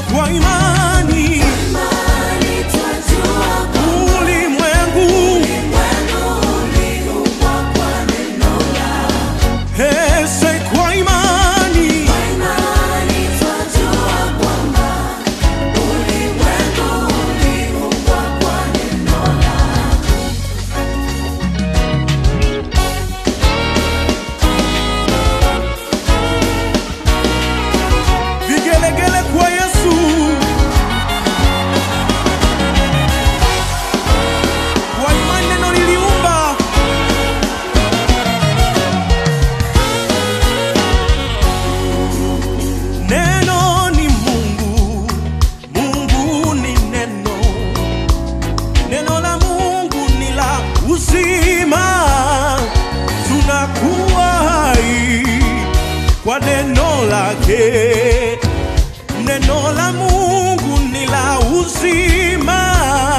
kwa imani ulimwengu hese kwa imani vigelegele kwa Yesu kwa imani neno liliumba neno ni Mungu Mungu ni neno neno la Mungu ni la uzima tunakuwa hai kwa neno lake neno la Mungu ni la uzima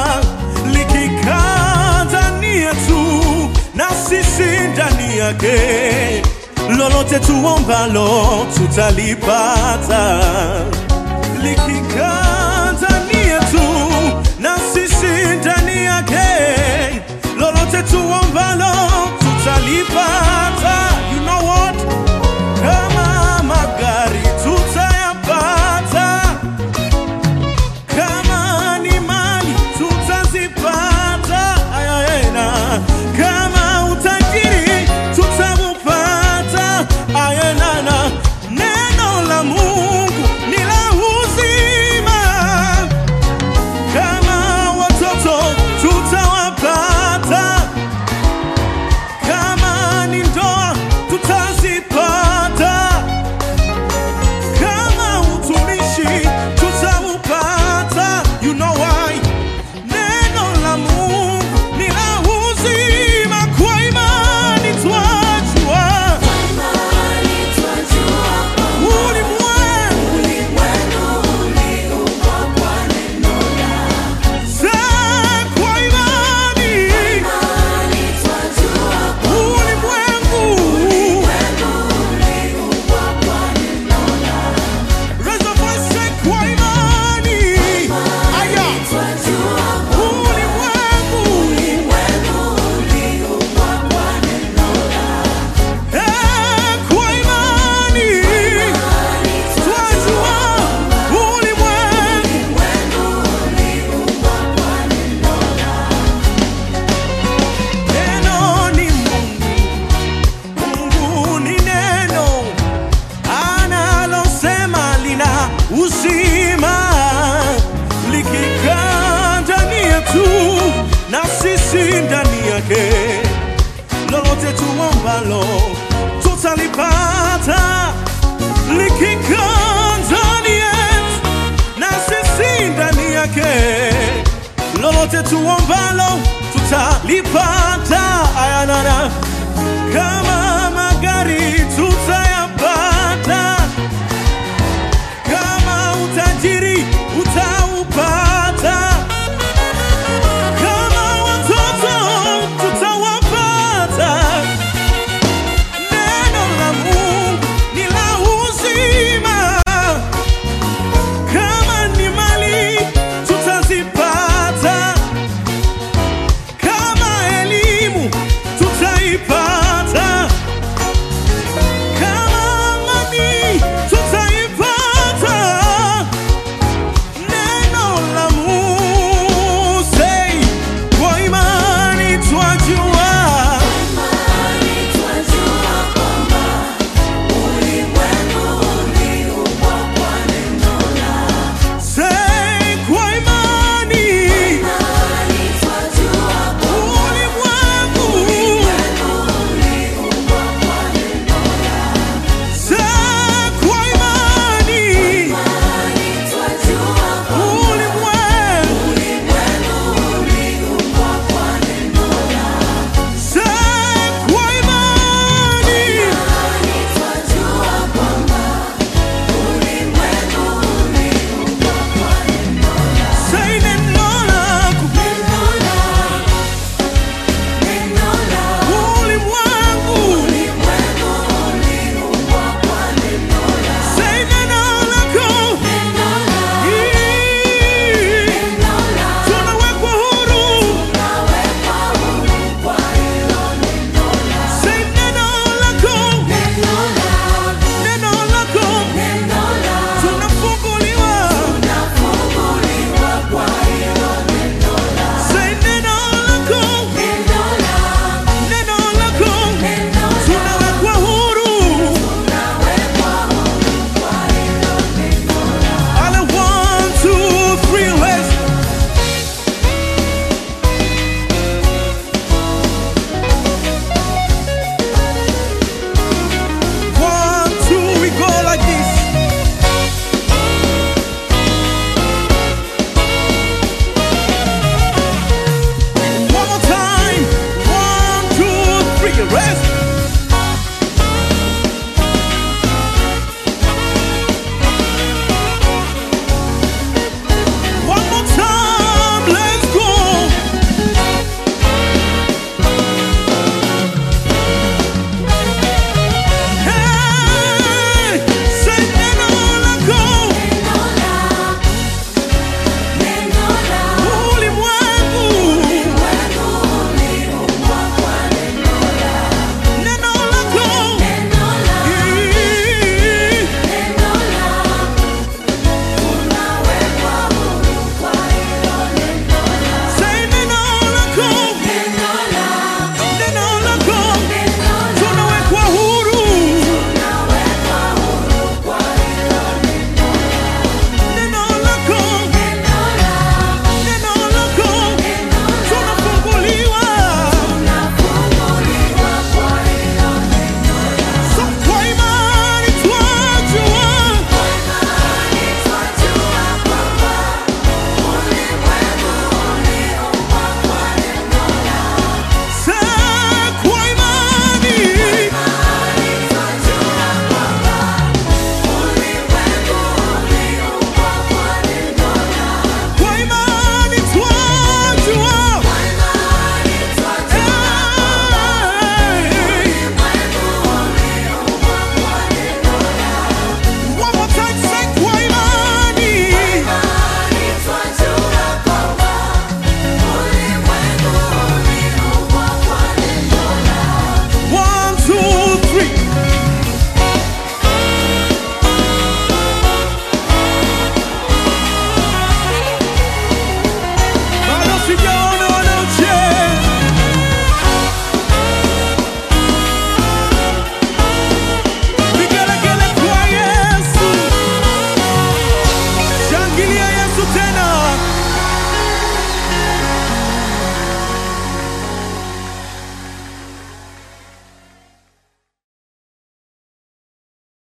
likikaa ndani yetu na sisi ndani yake lolote tuombalo tutalipata likikaa ndani yetu na sisi ndani yake lolote tuombalo tutalipata you know what kama magari tutayapata kama ni mali tutazipata ayayena kama utajiri tutaupata ayenana neno la mungu ni la uzima kama watoto tutawapata kama ni ndoa tutazipata kama utumishi tutaupata you know why neno la mungu ni la uzima kwa imani twajua ulimwengu za kwa imani ulimwengu Raise your voice, say kwa imani aya ulimwengu Eh, kwa imani twajua ulimwengu Neno ni Mungu, Mungu ni neno, analosema lina uzima, likikaa ndani yetu na sisi ndani yake, lolote tuombalo tutalipata, likikaa ndani yetu na sisi ndani yake lolote tuombalo tutalipata ayanana kama magari